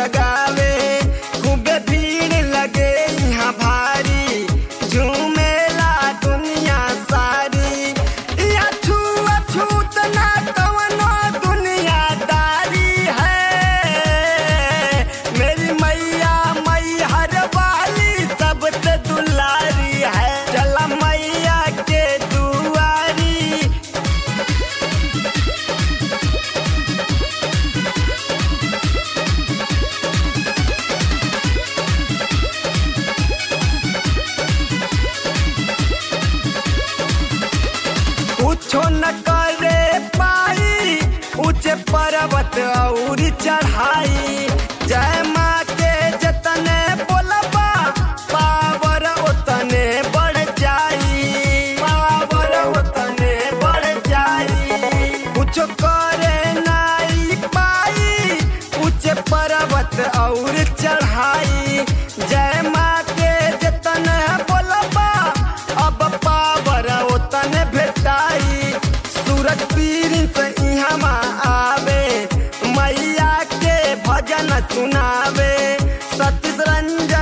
गावे खूबे भीड़ लगे यहाँ भारी झूमेला दुनिया सारी यहाँ छुआ छूत ना कवनो दुनियादारी है मेरी मैया मैहर वाली सबसे दुलारी है चला मैया के दुआरी कुछो न करे पाई ऊंचे पर्वत और चढ़ाई जय माँ के जतने बोलबा पावर उतने बढ़ जाई पावर उतने बढ़ जाई कुछो करे नाई पाई ऊंचे पर्वत और चढ़ाई जय माँ के जतने बोलबा अब पावर उतने भेटाई सूरज पीरिन से इहाँ आवे मैया के भजन सुनावे सतीश रंजन